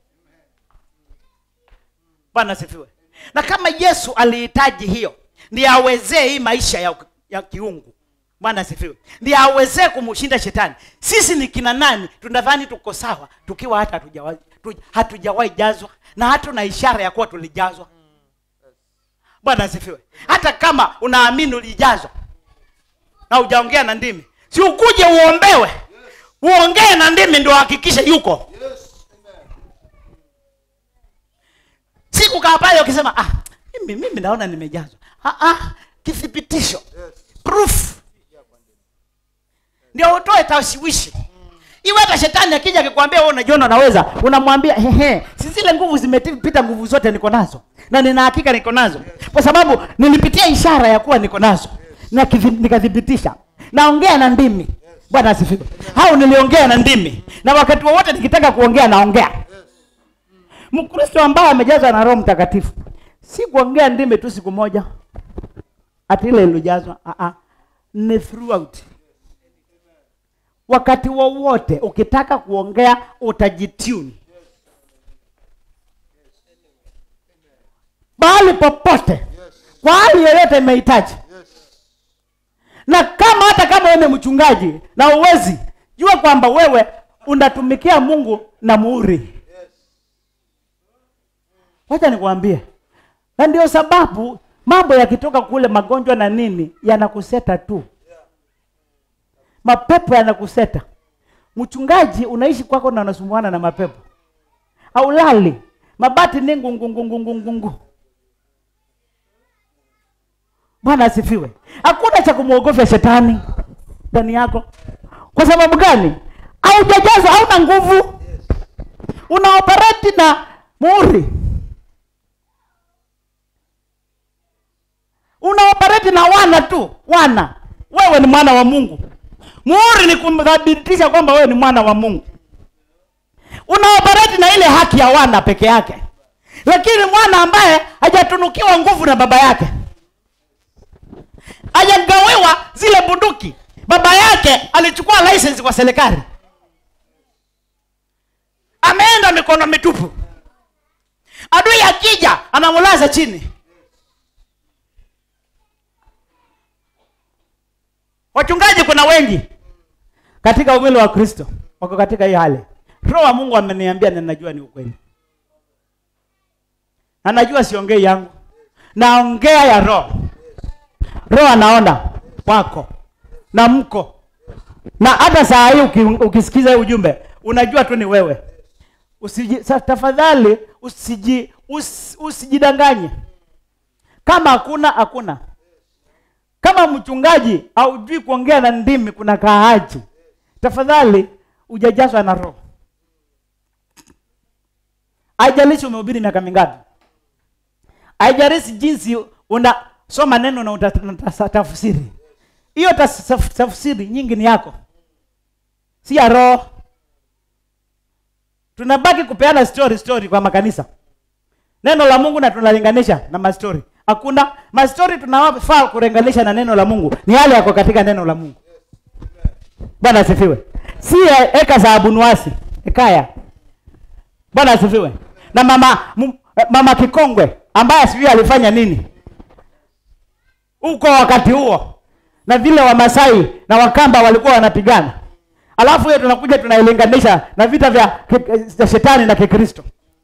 S2: bwana asifiwe na kama yesu alihitaji hiyo ndiye awezee hii maisha ya, ya kiungu bwana asifiwe ndiye awezee kumshinda shetani sisi ni kina nani tunadhani tuko sawa tukiwa hata hatujawahi tu- hatujawahi jazwa na hatuna ishara ya kuwa tulijazwa bwana asifiwe hata kama unaamini ulijazwa na ujaongea na ndimi si ukuje uombewe uongee na ndimi ndio hakikishe yuko si kukaa pale ukisema ah, mimi, mimi naona nimejazwa ah, ah, kithibitisho proof ndio utoe taswishi iwe hata shetani akija akikwambia wewe unajiona unaweza unamwambia hehe si zile nguvu zimepita nguvu zote niko nazo na nina hakika niko nazo kwa sababu nilipitia ishara ya kuwa niko nazo na kithi- nikathibitisha naongea na ndimi bwana asifiwe au niliongea na ndimi na wakati wowote nikitaka kuongea naongea mkristo ambaye amejazwa na roho mtakatifu si kuongea ndimi tu siku moja ati ile ilijazwa ah, ah. ni throughout wakati wowote ukitaka kuongea utajitune mahali popote kwa hali yoyote imehitaji na kama hata kama wewe ni mchungaji na uwezi jua kwamba wewe unatumikia mungu na muhuri wacha nikwambie na ndio sababu mambo yakitoka kule magonjwa na nini yanakuseta tu mapepo yanakuseta mchungaji unaishi kwako na unasumbuana na mapepo aulali mabati ni ngungungungungungungu bwana asifiwe hakuna cha kumwogofya shetani ndani yako kwa sababu gani haujajazwa hauna nguvu unaoperati na muhuri unaoperati na wana tu wana wewe ni mwana wa mungu muhuri ni kumthabitisha kwamba wewe ni mwana wa mungu unaoperati na ile haki ya wana peke yake lakini mwana ambaye hajatunukiwa nguvu na baba yake hajagawiwa zile bunduki baba yake alichukua license kwa serikali ameenda mikono mitupu adui akija anamulaza chini wachungaji kuna wengi katika umili wa kristo wako katika hii hali roho wa mungu ameniambia na najua ni ukweli na najua siongei yangu naongea ya roho roho anaona wako na mko na hata saa hii uki, ukisikiza hii ujumbe unajua tu ni wewe usiji, sa, tafadhali usiji, us, usijidanganye kama hakuna hakuna kama mchungaji haujui kuongea na ndimi kuna kaaji tafadhali ujajazwa na roho haijalishi umehubiri miaka mingapi haijalishi jinsi unasoma neno na utatafsiri hiyo tas- tafsiri nyingi ni yako si ya roho tunabaki kupeana story story kwa makanisa neno la mungu na tunalinganisha na mastori hakuna mastori tunafaa kulinganisha na neno la mungu ni yale yako katika neno la mungu bwana asifiwe si eka za abunuasi ekaya bwana asifiwe na mama m, mama kikongwe ambaye sijui alifanya nini huko wakati huo na vile wamasai na wakamba walikuwa wanapigana alafu hiyo tunakuja tunailinganisha na vita vya, ki- vya shetani na kikristo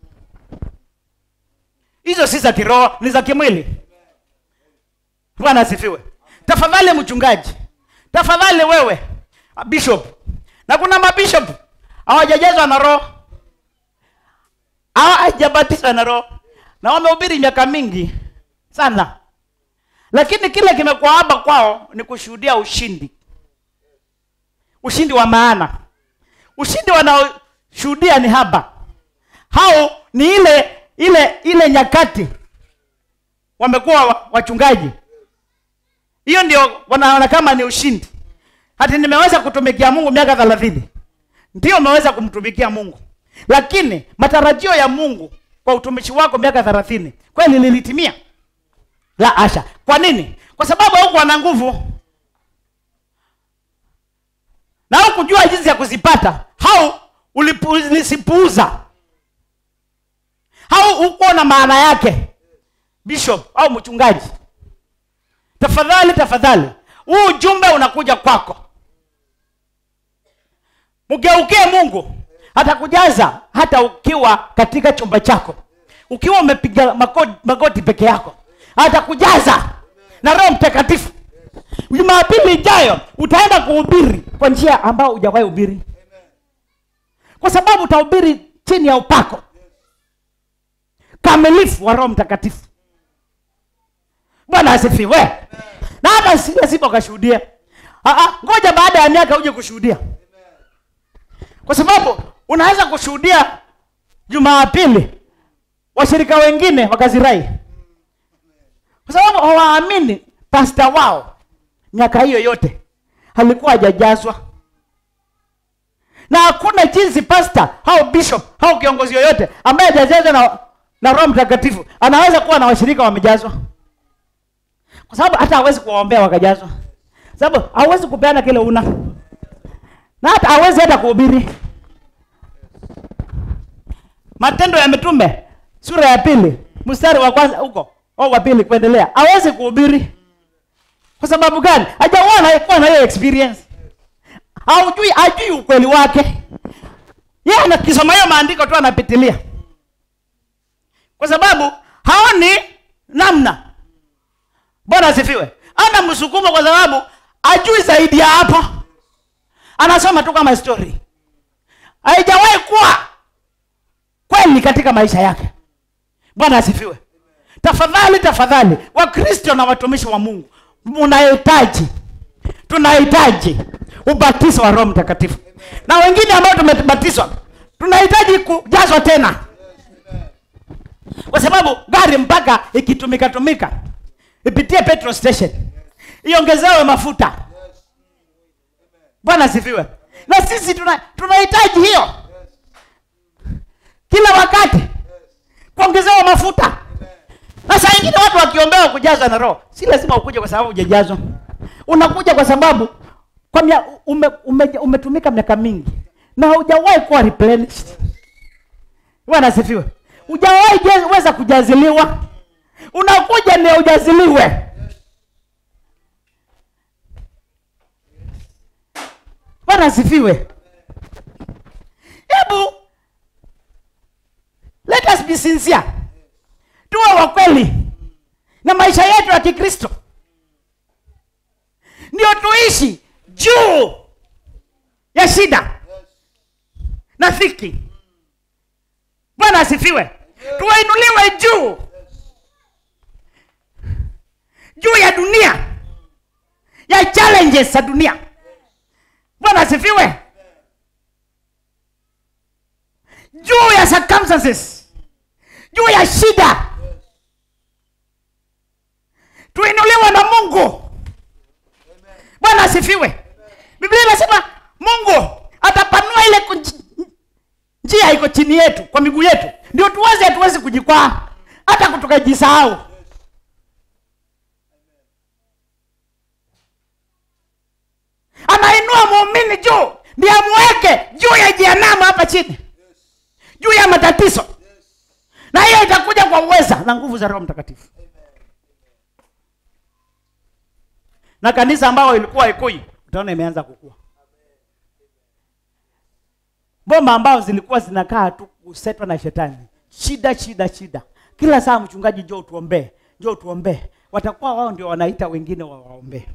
S2: hizo si za kiroho ni za kimwili bwana asifiwe tafadhali mchungaji tafadhali wewe bishop na kuna mabishop hawajajazwa na roho hawajabatizwa na roho na wamehubiri miaka mingi sana lakini kile kimekuwa haba kwao ni kushuhudia ushindi ushindi wa maana ushindi wanaoshuhudia ni haba hao ni ile ile ile nyakati wamekuwa wa- wachungaji hiyo ndio wanaona kama ni ushindi hati nimeweza kutumikia mungu miaka thelathini ndio umeweza kumtumikia mungu lakini matarajio ya mungu kwa utumishi wako miaka thelathini kweli lilitimia la asha kwa nini kwa sababu haukuwa na nguvu na hukujua jinsi ya kuzipata au ulipu- ulisipuuza au hukuona maana yake bishop au mchungaji tafadhali tafadhali huu ujumbe unakuja kwako mgeukie mungu atakujaza hata ukiwa katika chumba chako ukiwa umepiga magoti, magoti peke yako atakujaza na roho mtakatifu jumapili ijayo utaenda kuhubiri kwa njia ambayo hujawahi hubiri kwa sababu utahubiri chini ya upako kamilifu wa roho mtakatifu bwana asifiwe na hata si lazima ukashuhudia Ah, ah, ngoja baada ya miaka uje kushuhudia kwa sababu unaweza kushuhudia jumapili washirika wengine wakazirai kwa sababu hawaamini pasta wao miaka hiyo yote alikuwa hajajazwa na hakuna jinsi pasta au bishop au kiongozi yoyote ambaye hajajazwa na, na roho mtakatifu anaweza kuwa na washirika wamejazwa kwa sababu hata hawezi kuwaombea wakajazwa sababu hawezi kupeana kile una na hata hawezi hata kuhubiri matendo ya mitume sura ya pili mstari wa kwanza huko au wa pili kuendelea hawezi kuhubiri kwa sababu gani hajaona kuwa na hiyo experience haujui ajui ukweli wake yeye anakisoma hiyo maandiko tu anapitilia kwa sababu haoni namna bwana asifiwe ana msukumo kwa sababu ajui zaidi ya hapo anasoma tu kama story haijawahi kuwa kweli katika maisha yake bwana asifiwe tafadhali tafadhali wakristo na watumishi wa mungu mnahitaji tunahitaji ubatizo wa roho mtakatifu na wengine ambao tumebatizwa tunahitaji kujazwa tena kwa sababu gari mpaka ikitumika tumika ipitie petrol station iongezewe mafuta bwana asifiwe na sisi tuna- tunahitaji hiyo kila wakati kuongezewa mafuta na saa ingine watu wakiombewa kujazwa na roho si lazima ukuje kwa sababu hujajazwa unakuja kwa sababu kwa mia, ume, ume, umetumika miaka mingi na hujawahi kuwa replenished bwana asifiwe hujawahi je- weza kujaziliwa unakuja ndio ujaziliwe bwana asifiwe hebu let us be sincere tuwe wa kweli na maisha yetu ya kikristo ndio tuishi juu ya shida na dhiki bwana asifiwe tuwainuliwe juu juu ya dunia ya challenges za dunia bwana asifiwe juu ya circumstances juu ya shida tuinuliwe na mungu bwana asifiwe biblia inasema mungu atapanua ile kunji- njia iko chini yetu kwa miguu yetu ndio tuweze hatuwezi kujikwaa hata kutukajisahau anainua muumini juu ndiye amweke juu ya jehanamu hapa chini juu ya matatizo na hiyo itakuja kwa uweza na nguvu za roho mtakatifu na kanisa ambayo ilikuwa ikui utaona imeanza kukua bomba ambao zilikuwa zinakaa tu kusetwa na shetani shida shida shida kila saa mchungaji njoo tuombee njoo tuombee watakuwa wao ndio wanaita wengine wawaombee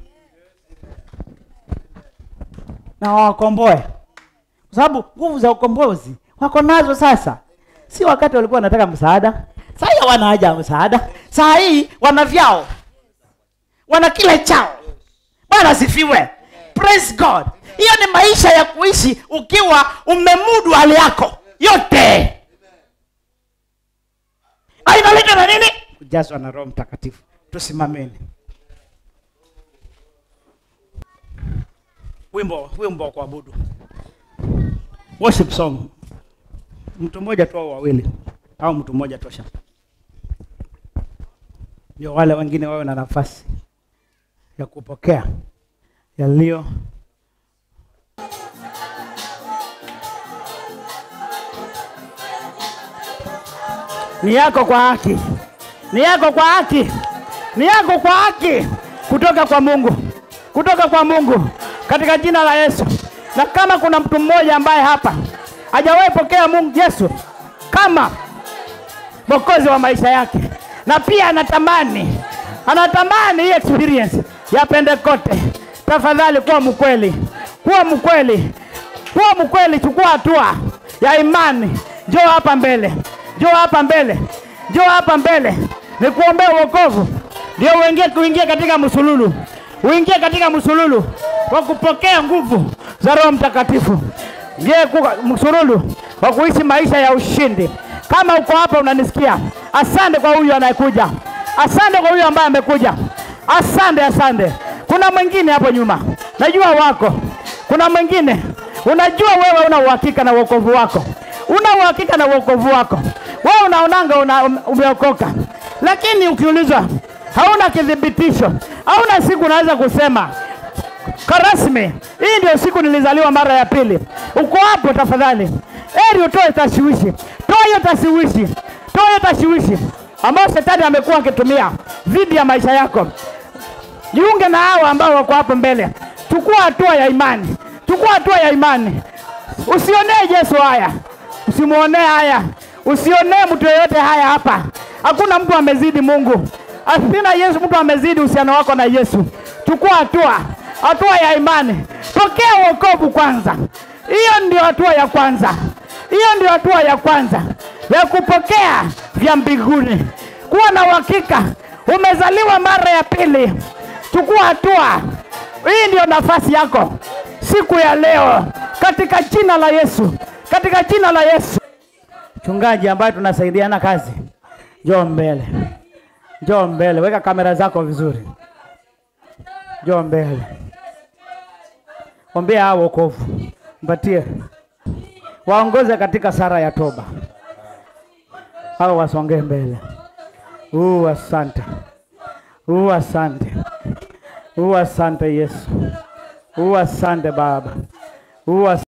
S2: na wawakomboe kwa sababu nguvu za ukombozi wako nazo sasa si wakati walikuwa wanataka msaada saa hii hawana haja ya msaada saa hii wana vyao wana kila chao bwana asifiwe praise god hiyo ni maisha ya kuishi ukiwa umemudu hali yako yote ainaletwa na nini kujazwa na roho mtakatifu tusimameni wimbo wimbo wa kuabudu worship song mtu mmoja tu au wawili au mtu mmoja tosha ndio wale wengine wawe na nafasi ya kupokea yaliyo ni yako kwa haki ni yako kwa haki ni yako kwa haki kutoka kwa mungu kutoka kwa mungu katika jina la yesu na kama kuna mtu mmoja ambaye hapa hajawahi pokea mungu yesu kama mwokozi wa maisha yake na pia anatamani anatamani hii experience ya pentekote tafadhali kuwa mkweli kuwa mkweli kuwa mkweli chukua hatua ya imani njoo hapa mbele njoo hapa mbele njoo hapa mbele nikuombea uokovu ndio uingie kuingia katika msululu uingie katika msululu wa kupokea nguvu za roho mtakatifu ngie msululu wa kuishi maisha ya ushindi kama uko hapa unanisikia asante kwa huyu anayekuja asante kwa huyu ambaye amekuja asante asante kuna mwingine hapo nyuma najua wako kuna mwingine unajua wewe una uhakika na uokovu wako una uhakika na uokovu wako wewe unaonanga una, umeokoka lakini ukiulizwa hauna kithibitisho hauna siku unaweza kusema karasmi hii ndio siku nilizaliwa mara ya pili uko hapo tafadhali eri utoe tashiwishi toa hiyo tashiwishi toa hiyo tashiwishi ambayo shetani amekuwa akitumia dhidi ya maisha yako jiunge na hawa ambao wako hapo mbele chukua hatua ya imani
S4: chukua hatua ya imani usionee yesu haya usimwonee haya usionee mtu yeyote haya hapa hakuna mtu amezidi mungu asina yesu mtu amezidi uhusiano wako na yesu chukua hatua hatua ya imani pokea uokovu kwanza hiyo ndio hatua ya kwanza hiyo ndio hatua ya kwanza ya kupokea vya mbinguni kuwa na uhakika umezaliwa mara ya pili chukua hatua hii ndio nafasi yako siku ya leo katika jina la yesu katika jina la yesu mchungaji ambaye tunasaidiana kazi njoo mbele njoo mbele weka kamera zako vizuri njoo mbele ombea hao wokovu mpatie waongoze katika sara ya toba hao wasongee mbele uu asante uu asante uu asante yesu uu asante baba uu asante